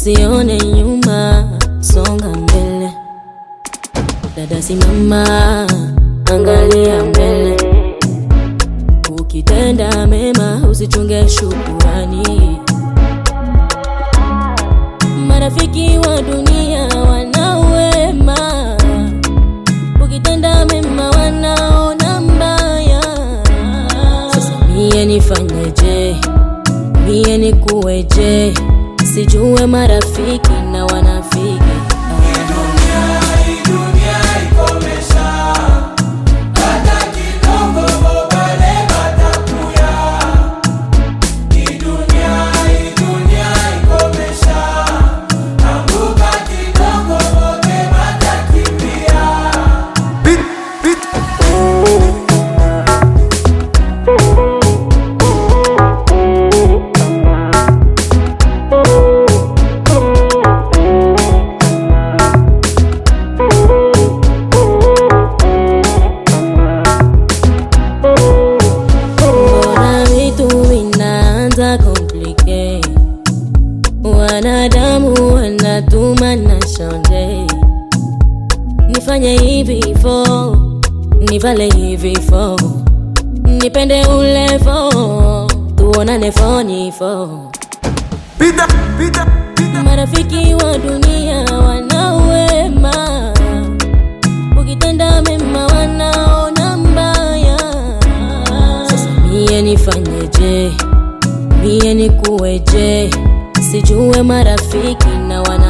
usione nyuma, songa mbele. Dada simama, angalia mbele. Ukitenda mema usichunge shukurani. Marafiki wa dunia wanawema, ukitenda mema wanaona mbaya. Sasa mie nifanyeje? Mie nikuweje? Sijue marafiki na wanafiki Mbona vitu vinaanza complicate? Wanadamu wanatuma na shonde, nifanye hivi fo, nivale hivi fo, nipende ule fo, tuonane foni fo. Pita, pita, pita. Marafiki wa dunia wanawema, ukitenda mema wanaona mbaya. Sasa mie nifanyeje? Mie nikuweje? Sijue marafiki na wana